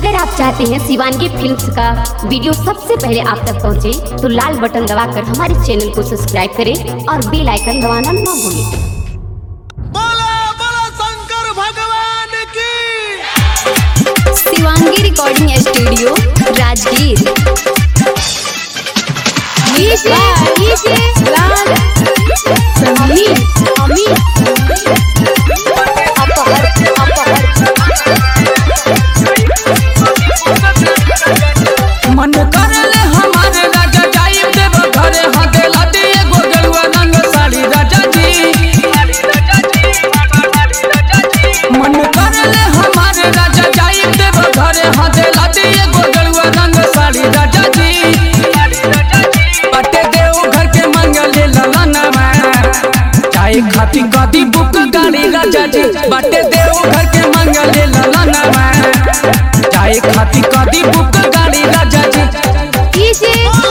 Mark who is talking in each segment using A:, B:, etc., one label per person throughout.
A: अगर आप चाहते हैं शिवानगी फिल्म्स का वीडियो सबसे पहले आप तक पहुंचे, तो लाल बटन दबाकर हमारे चैनल को सब्सक्राइब करें और बेल आइकन दबाना ना भूलें
B: बोला बोला शंकर भगवान की
C: शिवांगी रिकॉर्डिंग स्टूडियो राजगीर
D: मन करले हमारे राजा जाई देव घरे हाथे लादी एगो गेरुआ रंग साड़ी राजा जी मन करले हमारे राजा जाई देव घरे हाथे लादी एगो गेरुआ रंग साड़ी राजा जी पटे देव घर के मंगले ललनवा चाहे खाती गादी बुक गाड़ी राजा जी बटे देव घर के मंगले ललनवा चाहे खाती गादी बुक गाड़ी राजा जी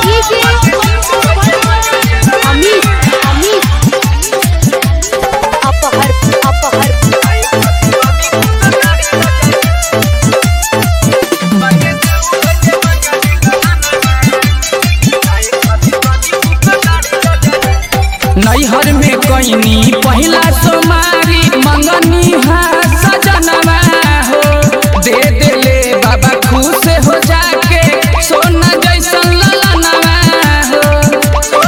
D: नैहर में कैनी पहिला सोमारी मंगनी है सजनवा हो दे देले बाबा खुश हो जाके सोना जैसन ललनवा हो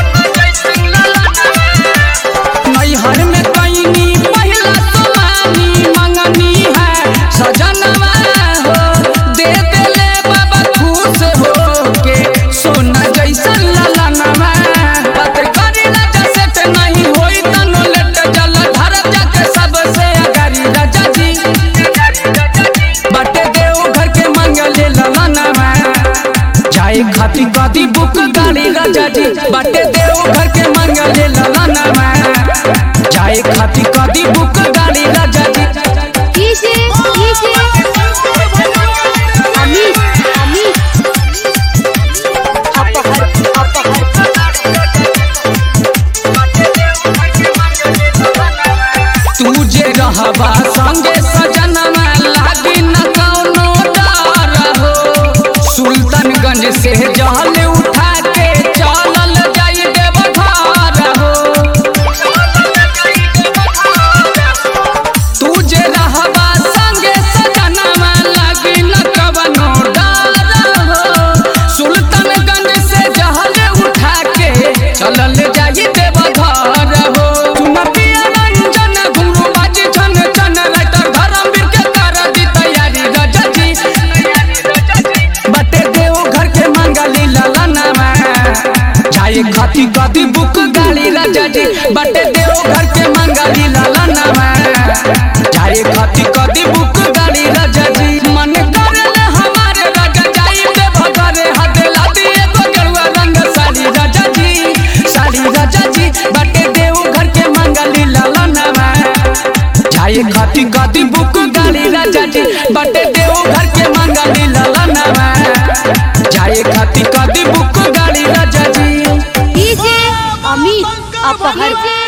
D: नैहर में कैनी पहिला सोमारी मंगनी है सजनवा हो दे देले बाबा खुश हो के सोना जैसन ललनवा बात करी राजा सेठ नहीं होई तनो लेट जल धर जाके सबसे अगारी राजा जी बटे देव घर के मंगले ललनवा जाए खाती गादी बुक गाड़ी राजा जी बटे देव घर के मंगले ललनवा जाए खाती गादी बुक गाड़ी राजा जी तू जे रहबा संगे सजनवा लागी न कौनो डर हो सुल्तानगंज से जहल उठा के चलल जाई देव घर हो तू जे रहबा संगे सजनवा लागी न कौनो डर हो सुल्तानगंज से जहल उठा के चलल जाई देव घर हो तुम पिया रंजन घुंगरू बाजी छन छन लाइटर धर्मवीर के कर दी तैयारी राजा जी बटे देव घर के मंगली ललनवा जाए खाती गादी बुक गाड़ी राजा जी बटे देव घर के मंगली ललनवा जाए खाती गादी बुक गाड़ी राजा जी मन करले हमारे राजा जाई देव घरे हाथे लादी एगो गेरुआ रंग साड़ी राजा जी साड़ी राजा जी बटे देव घर के मंगली ललनवा जाए खाती गादी बुक गाड़ी राजा जी बटे देव घर के मंगली ललनवा जाए खाती गादी बुक गाड़ी राजा जी
C: अमित अपहर